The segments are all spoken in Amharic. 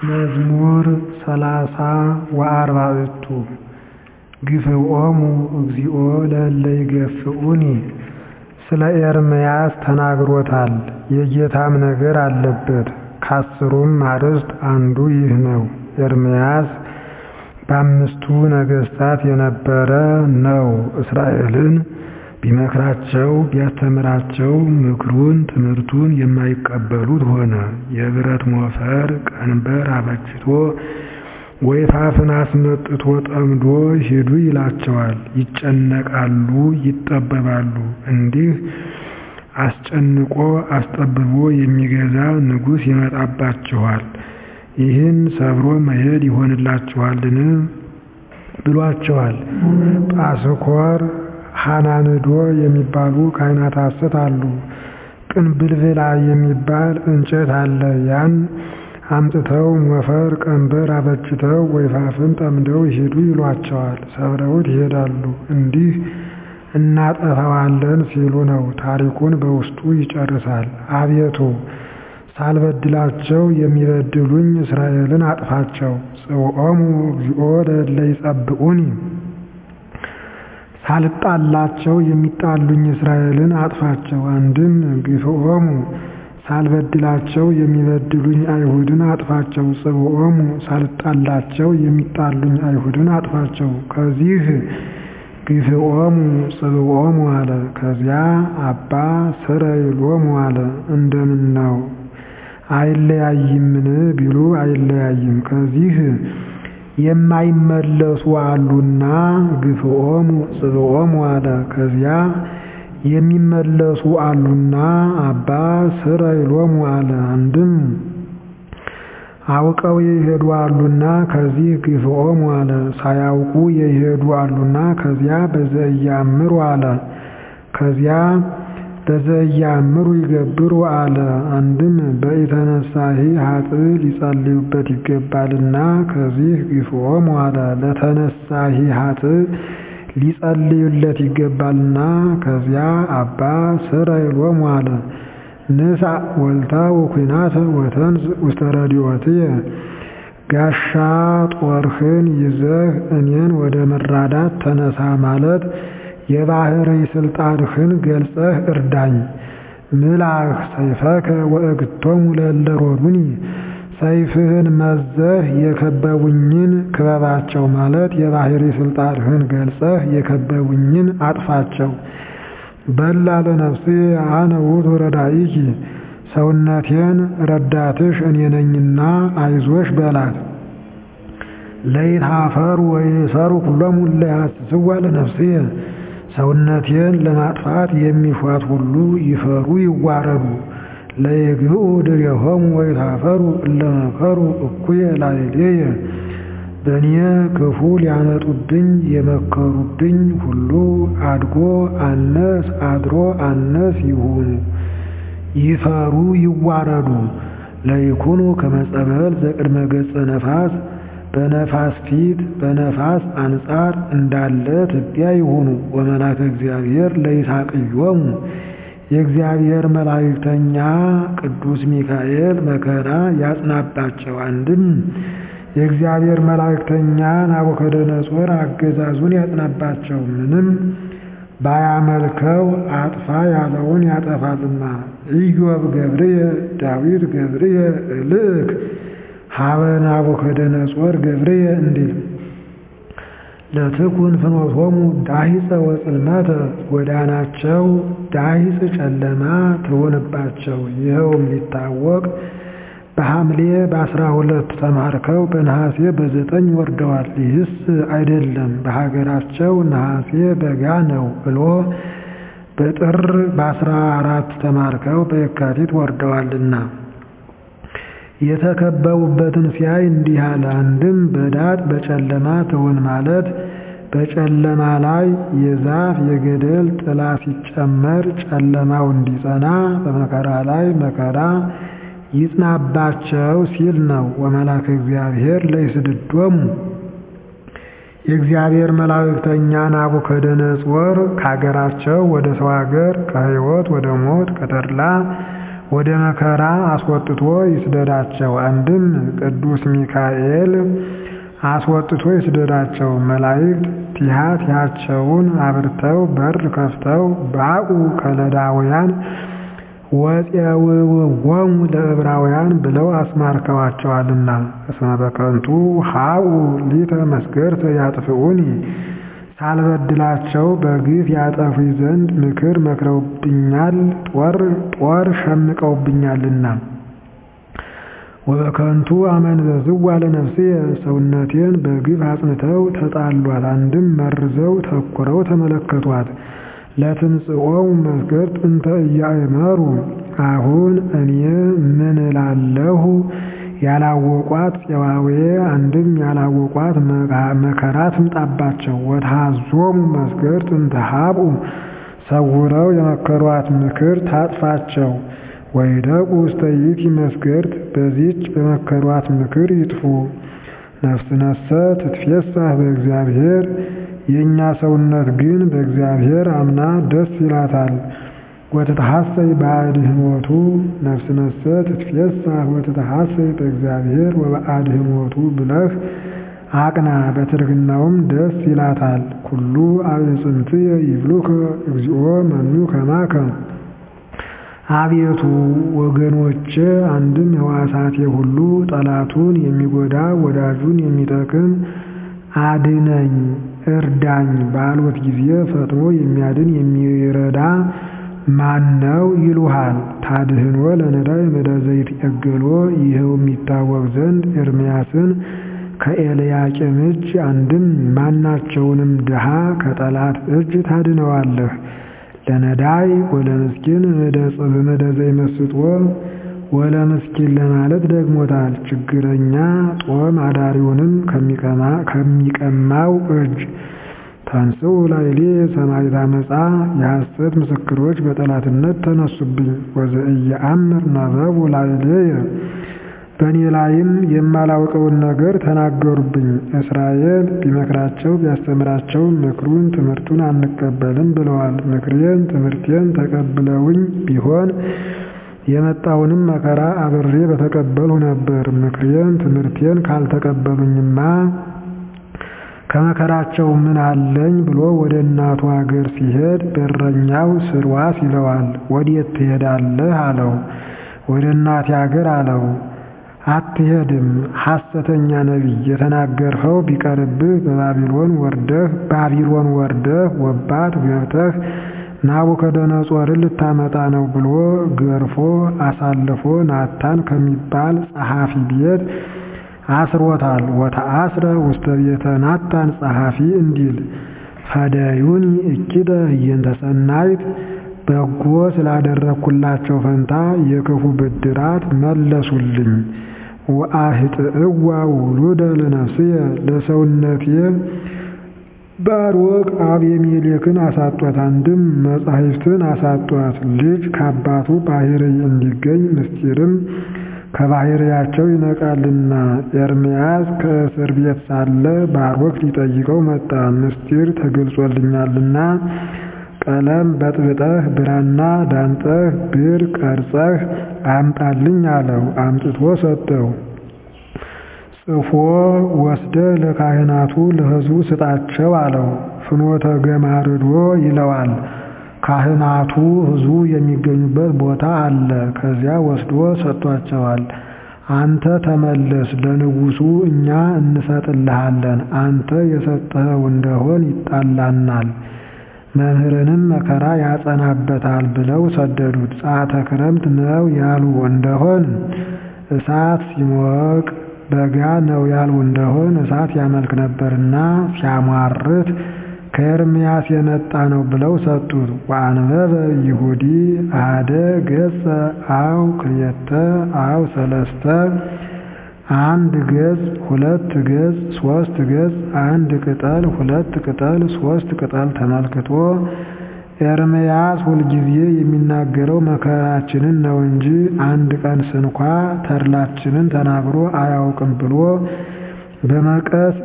መዝሙር ሰላሳ ወአርባዕቱ ግፍዖሙ እግዚኦ ለእለ ይገፍኡኒ ስለ ኤርምያስ ተናግሮታል የጌታም ነገር አለበት ከአስሩም አርዕስት አንዱ ይህ ነው ኤርምያስ በአምስቱ ነገሥታት የነበረ ነው እስራኤልን ቢመክራቸው ቢያስተምራቸው ምክሩን ትምህርቱን የማይቀበሉት ሆነ የብረት ሞፈር ቀንበር አበጅቶ ወይፈፍን አስመጥቶ ጠምዶ ሂዱ ይላቸዋል ይጨነቃሉ ይጠበባሉ እንዲህ አስጨንቆ አስጠብቦ የሚገዛ ንጉሥ ይመጣባችኋል ይህን ሰብሮ መሄድ ይሆንላችኋልን ብሏቸዋል ጳስኮር ሐናንዶ የሚባሉ ካህናተ ሐሰት አሉ ቅንብልብላ የሚባል እንጨት አለ ያን አምጥተው ሞፈር ቀንበር አበጅተው ወይፈፍን ጠምደው ሂዱ ይሏቸዋል ሰብረውት ይሄዳሉ እንዲህ እናጠፋዋለን ሲሉ ነው ታሪኩን በውስጡ ይጨርሳል አቤቱ ሳልበድላቸው የሚበድሉኝ እስራኤልን አጥፋቸው ጽውዖሙ እግዚኦ ለእለ ይጸብዑኒ ሳልጣላቸው የሚጣሉኝ እስራኤልን አጥፋቸው አንድም ግፍዖሙ ሳልበድላቸው የሚበድሉኝ አይሁድን አጥፋቸው ጽውዖሙ ሳልጣላቸው የሚጣሉኝ አይሁድን አጥፋቸው ከዚህ ግፍዖሙ ጽብዖሙ አለ ከዚያ አባ ስረይሎሙ አለ እንደምን ነው አይለያይምን ቢሉ አይለያይም ከዚህ የማይመለሱ አሉና ግፍዖሙ ጽብዖሙ አለ ከዚያ የሚመለሱ አሉና አባ ስረይሎሙ አለ አንድም አውቀው የሄዱ አሉና ከዚህ ግፍዖሙ አለ ሳያውቁ የሄዱ አሉና ከዚያ በዘኢያእምሩ አለ ከዚያ በዘኢያእምሩ ይገብሩ አለ አንድም በኢተነሳሂ ኃጥእ ሊጸልዩበት ይገባልና ከዚህ ግፍዖሙ አለ ለተነሳሂ ኃጥእ ሊጸልዩለት ይገባልና ከዚያ አባ ስረይሎሙ አለ ንሣ ወልታ ወኩናተ ወተንስ ውስተ ረድኤትየ ጋሻ ጦርህን ይዘህ እኔን ወደ መራዳት ተነሳ ማለት የባሕርይ ሥልጣንህን ገልጸህ እርዳኝ ምላህ ሰይፈከ ወእግቶሙ ለእለ ሮዱኒ ሰይፍህን መዘህ የከበቡኝን ክበባቸው ማለት የባሕርይ ሥልጣንህን ገልጸህ የከበቡኝን አጥፋቸው በላ ለነፍሴ አነ ውእቱ ረዳኢኪ ሰውነቴን ረዳትሽ እኔ ነኝና አይዞሽ በላት ለይትኀፈሩ ወይእሰሩ ኩሎሙ እለ ይሐስስዋ ለነፍሴ ሰውነቴን ለማጥፋት የሚሿት ሁሉ ይፈሩ ይዋረዱ ለይግብኡ ድሬሆሙ ወይትኀፈሩ እለ መከሩ እኩየ ላዕሌየ በእኔ ክፉ ሊያመጡብኝ የመከሩብኝ ሁሉ አድጎ አነስ አድሮ አነስ ይሁኑ ይፈሩ ይዋረዱ ለይኩኑ ከመ ጸበል ዘቅድመ ገጸ ነፋስ በነፋስ ፊት በነፋስ አንጻር እንዳለ ትቢያ ይሁኑ ወመላከ እግዚአብሔር ለይሳቅዮሙ የእግዚአብሔር መላእክተኛ ቅዱስ ሚካኤል መከራ ያጽናባቸው አንድም የእግዚአብሔር መላእክተኛ ናቡከደነጾር አገዛዙን ያጽናባቸው ምንም ባያመልከው አጥፋ ያለውን ያጠፋልና ኢዮብ ገብርየ ዳዊት ገብርየ እልክ ሀበ ናቡከደነጾር ገብርየ እንዲል ለትኩን ፍኖቶሙ ዳሂፀ ወጽልመተ ጎዳናቸው ዳሂፅ ጨለማ ትሆንባቸው ይኸውም ሊታወቅ በሐምሌ በአስራ ሁለት ተማርከው በነሐሴ በዘጠኝ ወርደዋል። ይህስ አይደለም በሀገራቸው ነሐሴ በጋ ነው ብሎ በጥር በአስራ አራት ተማርከው በየካቲት ወርደዋልና የተከበቡበትን ሲያይ እንዲህ አለ። አንድም በዳጥ በጨለማ ትሆን ማለት በጨለማ ላይ የዛፍ የገደል ጥላ ሲጨመር ጨለማው እንዲጸና በመከራ ላይ መከራ ይጽናባቸው ሲል ነው። ወመላከ እግዚአብሔር ለይስድዶሙ የእግዚአብሔር መላእክተኛ ናቡከደነጾር ከሀገራቸው ወደ ሰው ሀገር ከሕይወት ወደ ሞት ከተድላ ወደ መከራ አስወጥቶ ይስደዳቸው። አንድም ቅዱስ ሚካኤል አስወጥቶ ይስደዳቸው። መላእክት ቲሃ ቲሃቸውን አብርተው በር ከፍተው ባኡ ከለዳውያን ወፄውውዎሙ ለዕብራውያን ብለው አስማርከዋቸዋልና እስመ በከንቱ ሀኡ ሊተ መስገርተ ያጥፍኡኒ ሳልበድላቸው በግፍ ያጠፉኝ ዘንድ ምክር መክረውብኛል፣ ጦር ጦር ሸምቀውብኛልና። ወበከንቱ አመንዘዝዋ ለነፍስየ ሰውነቴን በግፍ አጽንተው ተጣሏት። አንድም መርዘው ተኩረው ተመለከቷት። ለትምጽኦሙ መስገድ እንተ እያእመሩ አሁን እኔ ምን እላለሁ? ያላወቋት ፄዋዌ አንድም ያላወቋት መከራ ትምጣባቸው። ወትሃዞሙ መስገድ እንተ ሀብኡ ሰውረው የመከሯት ምክር ታጥፋቸው። ወይደቁ ውስተ ይእቲ መስገድ በዚች በመከሯት ምክር ይጥፉ። ነፍስነሰ ትትፌሳህ በእግዚአብሔር የእኛ ሰውነት ግን በእግዚአብሔር አምና ደስ ይላታል። ወትትሐሰይ በአድኅኖቱ ነፍስነሰ ትትፌሳህ ወትትሐሰይ በእግዚአብሔር ወበአድኅኖቱ ብለህ አቅና፣ በትርግናውም ደስ ይላታል። ኩሉ አዕጽምትየ ይብሉከ እግዚኦ መኑ ከማከ አቤቱ ወገኖቼ አንድም ሕዋሳቴ ሁሉ ጠላቱን የሚጎዳ ወዳጁን የሚጠቅም አድነኝ እርዳኝ ባሉት ጊዜ ፈጥኖ የሚያድን የሚረዳ ማነው ይሉሃል። ታድህኖ ለነዳይ መዳዘይት የገሎ ይኸው የሚታወቅ ዘንድ ኤርምያስን ከኤልያቄም እጅ አንድም ማናቸውንም ድሃ ከጠላት እጅ ታድነዋለህ። ለነዳይ ወለምስኪን በመደዘይ መስጦ ወለምስኪን ለማለት ደግሞታል። ችግረኛ ጦም አዳሪውንም ከሚቀማው እጅ ታንስኡ ላዕሌ ሰማዕት ዓመፃ የሐሰት ምስክሮች በጠላትነት ተነሱብኝ። ወዘኢየአምር ነበቡ ላዕሌየ በእኔ ላይም የማላውቀውን ነገር ተናገሩብኝ። እስራኤል ቢመክራቸው ቢያስተምራቸው ምክሩን ትምህርቱን አንቀበልም ብለዋል። ምክሬን ትምህርቴን ተቀብለውኝ ቢሆን የመጣውንም መከራ አብሬ በተቀበልሁ ነበር። ምክሬን ትምህርቴን ካልተቀበሉኝማ ከመከራቸው ምን አለኝ ብሎ ወደ እናቱ አገር ሲሄድ በረኛው ስርዋስ ይለዋል። ወዴት ትሄዳለህ አለው። ወደ እናቴ አገር አለው። አትሄድም፣ ሐሰተኛ ነቢይ የተናገርኸው ቢቀርብህ በባቢሎን ወርደህ ባቢሎን ወርደህ ወባት ገብተህ ናቡከደነጾርን ልታመጣ ነው ብሎ ገርፎ አሳልፎ ናታን ከሚባል ጸሐፊ ቤት አስሮታል። ወተአስረ ውስተ ቤተ ናታን ጸሐፊ እንዲል ፈደዩኒ እኪደ ህየንተ ሰናይት በጎ ስላደረግኩላቸው ፈንታ የክፉ ብድራት መለሱልኝ። ወአህጥእዋ ውሉደ ለነፍስየ ለሰውነቴ ባሮቅ አቤሜሌክን አሳጧት። አንድም መጻሕፍትን አሳጧት። ልጅ ከአባቱ ባሕርይ እንዲገኝ ምስጢርም ከባሕርያቸው ይነቃልና። ኤርምያስ ከእስር ቤት ሳለ ባሮክ ሊጠይቀው መጣ። ምስጢር ተገልጾልኛልና ቀለም በጥብጠህ ብራና ዳምጠህ ብር ቀርጸህ አምጣልኝ አለው። አምጥቶ ሰጠው። ጽፎ ወስደ ለካህናቱ ለሕዝቡ ስጣቸው አለው። ፍኖተ ገማርዶ ይለዋል። ካህናቱ ሕዝቡ የሚገኙበት ቦታ አለ። ከዚያ ወስዶ ሰጥቷቸዋል። አንተ ተመለስ፣ ለንጉሡ እኛ እንሰጥልሃለን። አንተ የሰጠኸው እንደሆን ይጣላናል መምህርንም መከራ ያጸናበታል ብለው ሰደዱት። ጸአተ ክረምት ነው ያሉ እንደሆን እሳት ሲሞቅ፣ በጋ ነው ያሉ እንደሆን እሳት ያመልክ ነበርና ሲያሟርት ከኤርምያስ የመጣ ነው ብለው ሰጡት። ወአንበበ ይሁዲ አደ ገጸ አው ክልኤተ አው ሰለስተ አንድ ገጽ ሁለት ገጽ ሶስት ገጽ አንድ ቅጠል ሁለት ቅጠል ሶስት ቅጠል ተመልክቶ ኤርምያስ ሁልጊዜ የሚናገረው መከራችንን ነው እንጂ አንድ ቀን ስንኳ ተድላችንን ተናግሮ አያውቅም ብሎ በመቀስ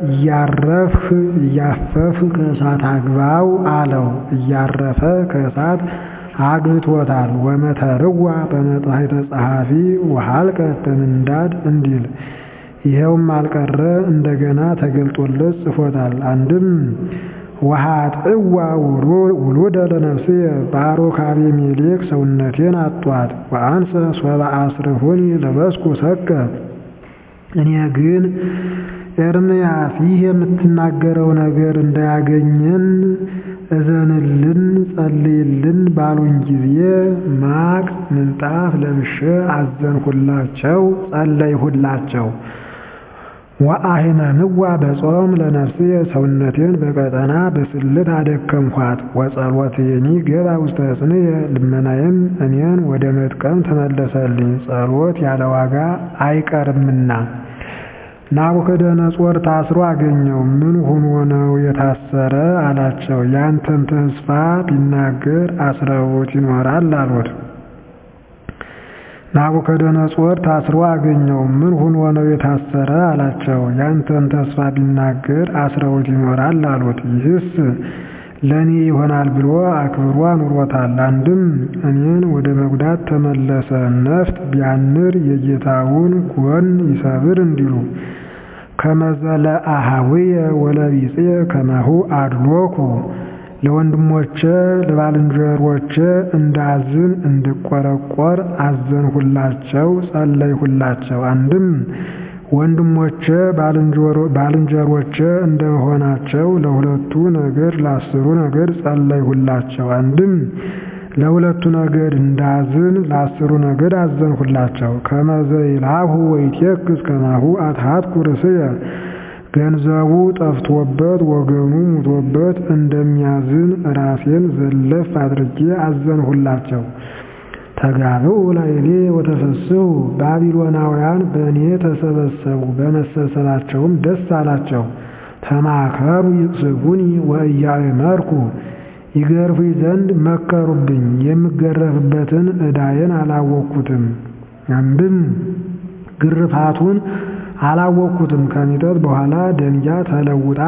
እያረፍህ እያፈፍህ ከእሳት አግባው አለው። እያረፈ ከእሳት አግብቶታል። ወመተርዋ በመጽሐይተ ጸሐፊ ወሃልቀት በምንዳድ እንዲል ይኸውም አልቀረ እንደገና ተገልጦለት ጽፎታል። አንድም ወኃጥእዋ ውሉደ ለነፍስየ ባሮክ አቤሜሌክ ሰውነቴን አጧት ወአንሰ ሶበ አስርሁኒ ለበስኩ ሰቀ እኔ ግን ኤርምያስ ይህ የምትናገረው ነገር እንዳያገኘን እዘንልን ጸልይልን ባሉኝ ጊዜ ማቅ ምንጣፍ ለብሼ አዘንሁላቸው፣ ጸለይሁላቸው። ወአሂመምዋ በጾም ለነፍስየ ሰውነቴን በቀጠና በስልት አደከምኳት። ወጸሎትየኒ ገባ ውስተ ሕፅንየ ልመናዬም እኔን ወደ መጥቀም ተመለሰልኝ። ጸሎት ያለ ዋጋ አይቀርምና። ናቡከደነጾር ታስሮ አገኘው። ምን ሆኖ ነው የታሰረ አላቸው። ያንተን ተስፋ ቢናገር አስረውት ይኖራል አሉት። ናቡከደነጾር ታስሮ አገኘው። ምን ሆኖ ነው የታሰረ አላቸው። ያንተን ተስፋ ቢናገር አስረውት ይኖራል አሉት። ይህስ ለእኔ ይሆናል ብሎ አክብሮ አኑሮታል። አንድም እኔን ወደ መጉዳት ተመለሰ። ነፍጥ ቢያንር የጌታውን ጎን ይሰብር እንዲሉ ከመዘለ አሃውየ ወለቢጽየ ከማሁ አድሎኩ ለወንድሞቼ ለባልንጀሮቼ እንዳዝን እንድቆረቆር አዘንሁላቸው፣ ጸለይሁላቸው። አንድም ወንድሞቼ ባልንጀሮቼ እንደመሆናቸው ለሁለቱ ነገድ ለአስሩ ነገድ ጸለይሁላቸው። አንድም ለሁለቱ ነገድ እንዳዝን ለአስሩ ነገድ አዘንሁላቸው። ከመዘ ይልሃሁ ወይቴክስ ከማሁ አትሃትኩ ርእስየ ገንዘቡ ጠፍቶበት ወገኑ ሙቶበት እንደሚያዝን ራሴን ዘለፍ አድርጌ አዘንሁላቸው። ተጋብኡ ላዕሌ ወተፈስሑ ባቢሎናውያን በእኔ ተሰበሰቡ፣ በመሰብሰባቸውም ደስ አላቸው። ተማከሩ ይቅስፉኒ ወኢያእመርኩ ይገርፉኝ ዘንድ መከሩብኝ፣ የምገረፍበትን ዕዳዬን አላወቅኩትም። አንድም ግርፋቱን አላወቅኩትም። ከሚጠት በኋላ ደንጊያ ተለውጣ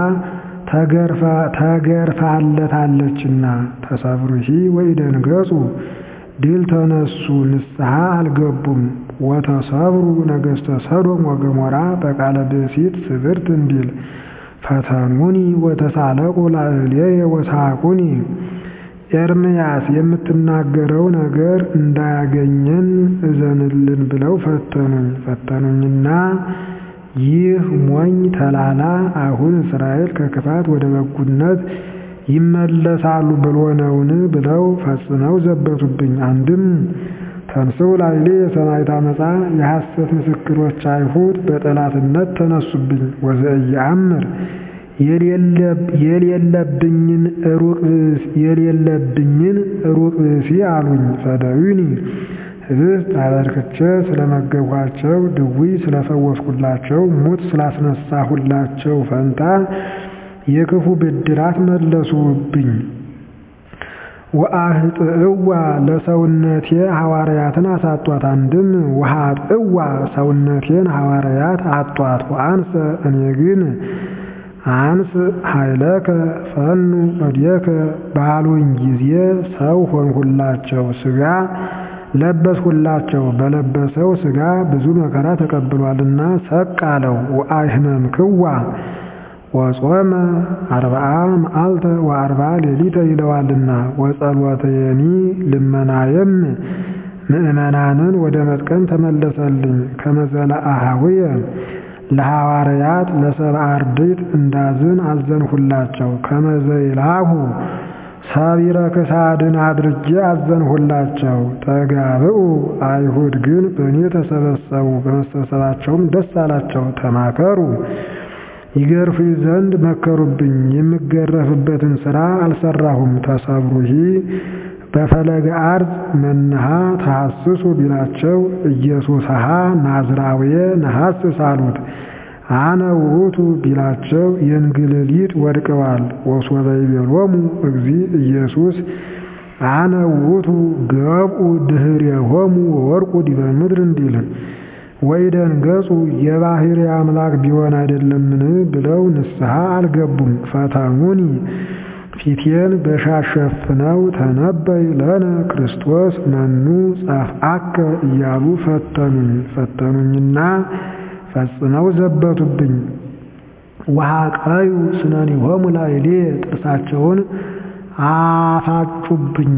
ተገርፋለታለችና ተሰብሩሂ ወኢደንገጹ ድል ተነሱ ንስሐ አልገቡም። ወተሰብሩ ነገሥተ ሰዶም ወገሞራ በቃለ ብእሲት ስብርት እንዲል ፈተኑኒ ወተሳለቁ ላዕሌየ ወሳቁኒ። ኤርምያስ የምትናገረው ነገር እንዳያገኘን እዘንልን ብለው ፈተኑኝ። ፈተኑኝና ይህ ሞኝ ተላላ አሁን እስራኤል ከክፋት ወደ በጉነት ይመለሳሉ ብሎ ነውን? ብለው ፈጽመው ዘበቱብኝ። አንድም ተንሥኡ ላዕሌ የሰማዕት ዓመፃ የሐሰት ምስክሮች አይሁድ በጠላትነት ተነሱብኝ። ወዘኢየአምር የሌለብኝን የሌለብኝን ሩቅ ብእሲ አሉኝ። ፈደዩኒ ህብስት አበርክቼ ስለመገብኋቸው፣ ድውይ ስለፈወስኩላቸው፣ ሙት ስላስነሳሁላቸው ፈንታ የክፉ ብድራት መለሱብኝ። ወአህጥእዋ ለሰውነቴ ሐዋርያትን አሳጧት። አንድም ወኃጥእዋ ሰውነቴን ሐዋርያት አጧት። ወአንሰ እኔ ግን አንስ ኃይለከ ፈኑ እዴከ ባሉኝ ጊዜ ሰው ሆንሁላቸው፣ ሥጋ ለበስሁላቸው። በለበሰው ሥጋ ብዙ መከራ ተቀብሏልና ሰቅ አለው። ወአሕመምክዋ ወጾመ አርብዓ መዓልተ ወአርብዓ ሌሊተ ይለዋልና ወጸሎተየኒ ልመናየም ምእመናንን ወደ መጥቀም ተመለሰልኝ። ከመዘለ አሃውየ ለሐዋርያት ለሰብአ አርድእት እንዳዝን አዘንሁላቸው። ከመዘ ይልሃሁ ሰቢረ ክሳድን አድርጌ አዘንሁላቸው። ተጋብኡ አይሁድ ግን በእኔ ተሰበሰቡ፣ በመሰብሰባቸውም ደስ አላቸው። ተማከሩ ይገርፉኝ ዘንድ መከሩብኝ። የምገረፍበትን ሥራ አልሰራሁም። ተሰብሩሂ በፈለገ አርዝ መንሃ ተሐስሱ ቢላቸው ኢየሱስሃ ናዝራውየ ነሐስስ አሉት። አነ ውእቱ ቢላቸው የእንግልሊት ወድቀዋል። ወሶበ ይቤሎሙ እግዚ ኢየሱስ አነ ውእቱ ገብኡ ድኅሬሆሙ ወወርቁ ዲበ ምድር እንዲል ወይደንገጹ የባሕርይ አምላክ ቢሆን አይደለምን ብለው ንስሐ አልገቡም። ፈተኑኒ ፊቴን በሻሽ ሸፍነው ተነበይ ለነ ክርስቶስ መኑ ጸፍአከ እያሉ ፈተኑኝ ፈተኑኝና ፈጽመው ዘበቱብኝ። ወሐቀዩ ስነኒሆሙ ላዕሌ ጥርሳቸውን አፋጩብኝ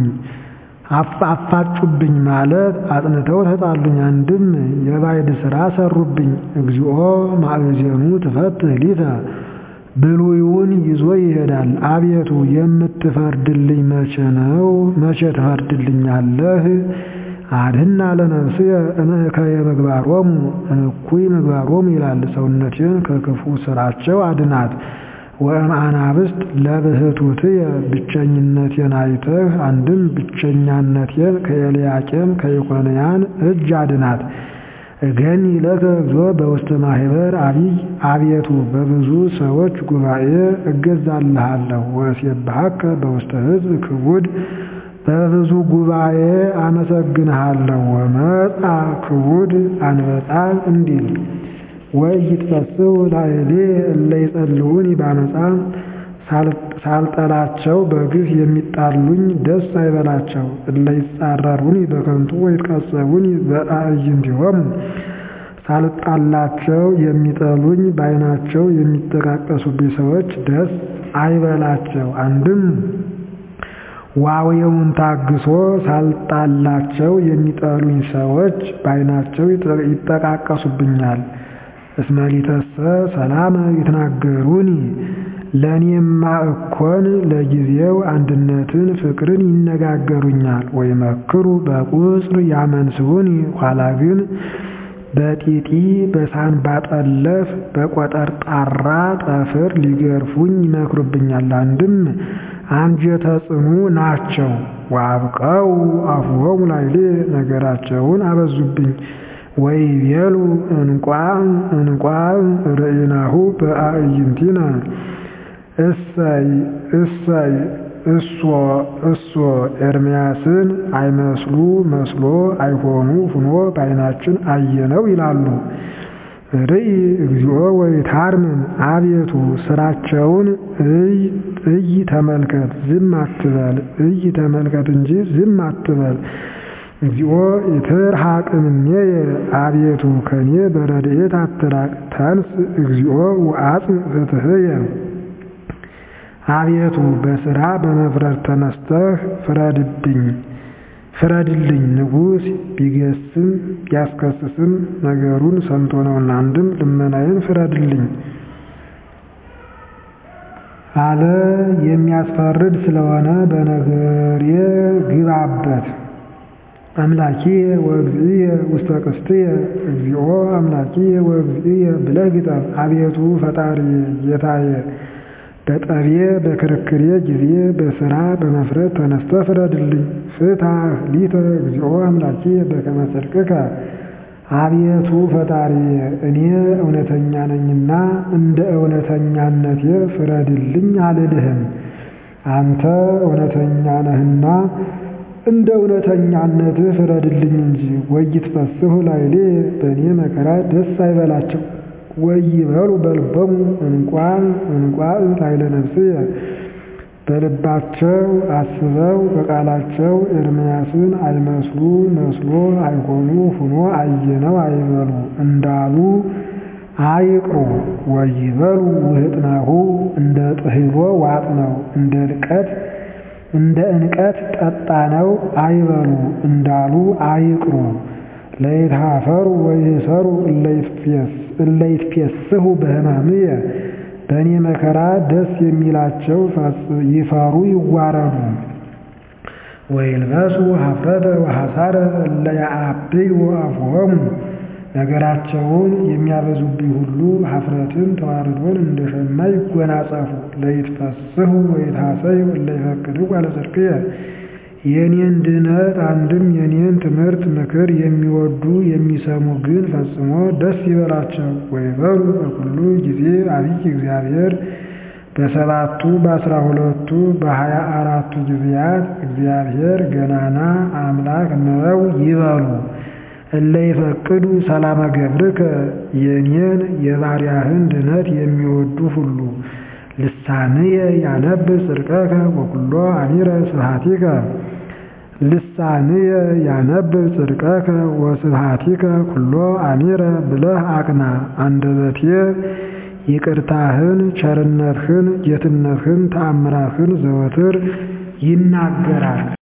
አፋጩብኝ ማለት አጥንተው ተጣሉኝ። አንድም የባዕድ ሥራ ሰሩብኝ። እግዚኦ ማእዜኑ ትፈትህ ሊተ ብሉይውን ይዞ ይሄዳል። አቤቱ የምትፈርድልኝ መቼ ነው? መቼ ትፈርድልኛለህ? አድህና ለነፍስየ እምእከየ ምግባሮሙ እኩይ ምግባሮሙ ይላል። ሰውነቴን ከክፉ ሥራቸው አድናት። ወእምአናብስት ለብህቱትየ ብቸኝነቴን አይተህ አንድም ብቸኛነቴን ከኤልያቄም ከኢኮንያን እጅ አድናት። እገኒ ለከ እግዚኦ በውስተ ማህበር አቢይ አቤቱ በብዙ ሰዎች ጉባኤ እገዛልሃለሁ። ወእሴብሐከ በውስተ ሕዝብ ክቡድ በብዙ ጉባኤ አመሰግንሃለሁ። ወመጻ ክቡድ አንበጣ እንዲል ወኢይትፈስሑ ላዕሌ እለ ይጸልዑኒ በአመፃ ሳልጠላቸው በግፍ የሚጣሉኝ ደስ አይበላቸው። እለ ይጻረሩኒ በከንቱ ወይትቀጸቡኒ በአዕይንቲሆሙ ሳልጣላቸው የሚጠሉኝ በዓይናቸው የሚጠቃቀሱብኝ ሰዎች ደስ አይበላቸው። አንድም ዋዌውን ታግሶ ሳልጣላቸው የሚጠሉኝ ሰዎች በዓይናቸው ይጠቃቀሱብኛል። እስመሊተሰ ሰላመ ይትናገሩኒ ለእኔማ እኮን ለጊዜው አንድነትን ፍቅርን ይነጋገሩኛል። ወይመክሩ በቁጽር ያመንስዑኒ ኋላ ግን በጢጢ በሳንባ ጠለፍ በቆጠርጣራ ጠፍር ሊገርፉኝ ይመክሩብኛል። አንድም አንጀተ ጽኑ ናቸው። ወአብቀው አፍሆሙ ላዕሌ ነገራቸውን አበዙብኝ። ወይቤሉ እንቋዕ እንቋዕ ርኢናሁ በአዕይንቲነ እሰይ እሰይ እሶ እሶ ኤርምያስን አይመስሉ መስሎ አይሆኑ ሁኖ በዓይናችን አየነው ይላሉ። ርኢ እግዚኦ ወይታርምም አቤቱ ስራቸውን እይ እይ ተመልከት ዝም አትበል እይ ተመልከት እንጂ ዝም አትበል። እግዚኦ ይትርሐቅ እምኔየ አቤቱ ከኔ በረድኤት አትራቅ። ተንስ እግዚኦ ወአጽም ፍትሕየ አቤቱ በሥራ በመፍረድ ተነስተህ ፍረድብኝ ፍረድልኝ። ንጉሥ ቢገስም ቢያስከስስም ነገሩን ሰምቶ ነውና፣ አንድም ልመናዬን ፍረድልኝ አለ። የሚያስፈርድ ስለሆነ በነገሬ ግባበት። አምላኪየ ወእግዚእየ ውስተ ቅስትየ እግዚኦ አምላኪየ ወእግዚእየ ብለህ ግጠም። አቤቱ ፈጣሪዬ ጌታዬ በጠቤ በክርክሬ ጊዜ በሥራ በመፍረድ ተነስተህ ፍረድልኝ። ፍትሐ ሊተ እግዚኦ አምላኪየ በከመ ጽድቅከ አቤቱ ፈጣሪዬ እኔ እውነተኛ ነኝና እንደ እውነተኛነቴ ፍረድልኝ አልልህም። አንተ እውነተኛ ነህና እንደ እውነተኛነትህ ፍረድልኝ እንጂ። ወይትፈስሑ ላዕሌ በእኔ መከራ ደስ አይበላቸው። ወይበሉ በልቦሙ እንቋዕ እንቋዕ ላዕለ ነፍስየ በልባቸው አስበው በቃላቸው ኤርምያስን አይመስሉ መስሎ አይሆኑ ሁኖ አየነው አይበሉ እንዳሉ አይቅሩ። ወይበሉ ውህጥናሁ እንደ ጥህሎ ዋጥነው እንደ ልቀት እንደ እንቀት ጠጣነው አይበሉ እንዳሉ አይቅሩ። ለይትሃፈሩ ወይእሰሩ እለ ይትፌስሑ በሕማምየ በእኔ መከራ ደስ የሚላቸው ይፈሩ ይዋረዱ። ወይልበሱ ኀፍረተ ወሐሳረ እለ ያአብዩ አፍሆሙ ነገራቸውን የሚያበዙብኝ ሁሉ ኀፍረትን ተዋርዶን እንደ ሸማ ይጎናጸፉ። ለይትፈስሑ ወይትሐሰዩ እለ ይፈቅድው አለ ጽድቅየ የኔን ድነት አንድም የኔን ትምህርት ምክር የሚወዱ የሚሰሙ ግን ፈጽሞ ደስ ይበላቸው። ወይበሉ በኩሉ ጊዜ አብይ እግዚአብሔር በሰባቱ በአስራ ሁለቱ በሀያ አራቱ ጊዜያት እግዚአብሔር ገናና አምላክ ነው ይበሉ። እለ ይፈቅዱ ሰላመ ገብርከ የኔን የባሪያህን ድነት የሚወዱ ሁሉ ልሳንየ ያነብብ ጽድቀከ ወኩሎ አሚረ ስብሐቲከ ልሳንየ ያነብብ ጽድቀከ ወስብሐቲከ ኩሎ አሚረ ብለህ አቅና። አንደበቴ ይቅርታህን፣ ቸርነትህን፣ ጌትነትህን፣ ተአምራትህን ዘወትር ይናገራል።